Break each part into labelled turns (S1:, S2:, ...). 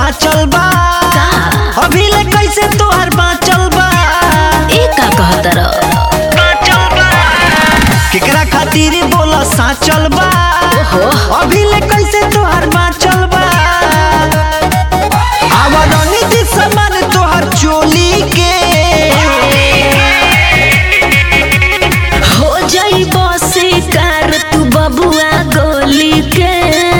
S1: साचल बा
S2: का
S1: अभी ले कैसे तोहर बाचल बा
S2: ए का कहतर
S1: केकरा खातिर बोला साचल बा
S2: ओहो
S1: अभी ले कैसे तोहर बाचल बा आवर नीति समान तोहर चोली के
S2: हो जाई शिकार तू बबुआ गोली के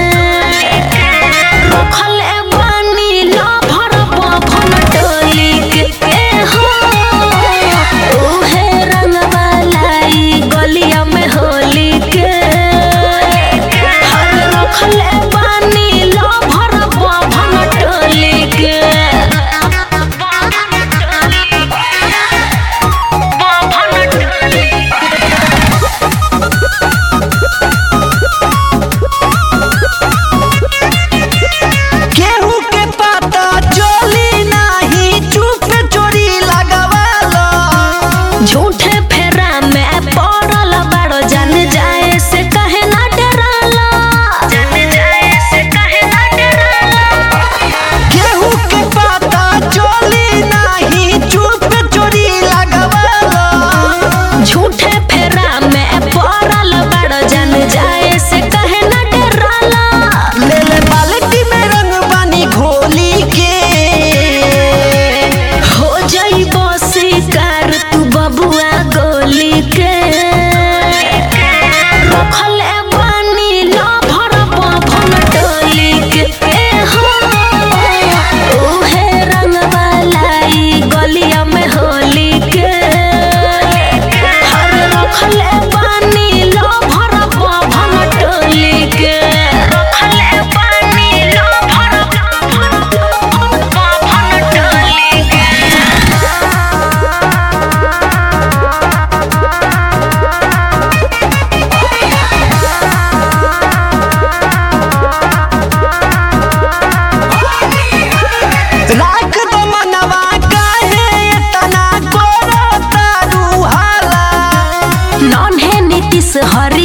S2: रखले बानी लभर बभन टोली के ए हो उहे रंगवा लाई गलिया में होली के हर रखले बानी लभर बभन टोली के बभन टोली
S1: केहू के पता चोली नाही चुप चोरी लगावाला
S2: झूठे फेरा में पड़ल बाड़ो जान जाए से कहे ना डराला जान जाए से कहे ना डराला
S1: केहू के पता चोली नाही चुप चोरी लगावाला
S2: झूठे फेरा में पड़ल बाड़ो जान जाए से कहे ना डराला
S1: ले ले बाल्टी में रंग पानी घोली के
S2: हो जाइबो शिकार तू बबुआ गोली के रखले बानी लभर बभन टोली के ए हो उहे रंगवा लाई गलिया में होली के हर रखले बानी लभर बभन टोली के रखले बानी लभर बभन टोली के
S1: राख दो मनवा काहे इतना करो तारू हाला
S2: नन्हे नीतीश हरि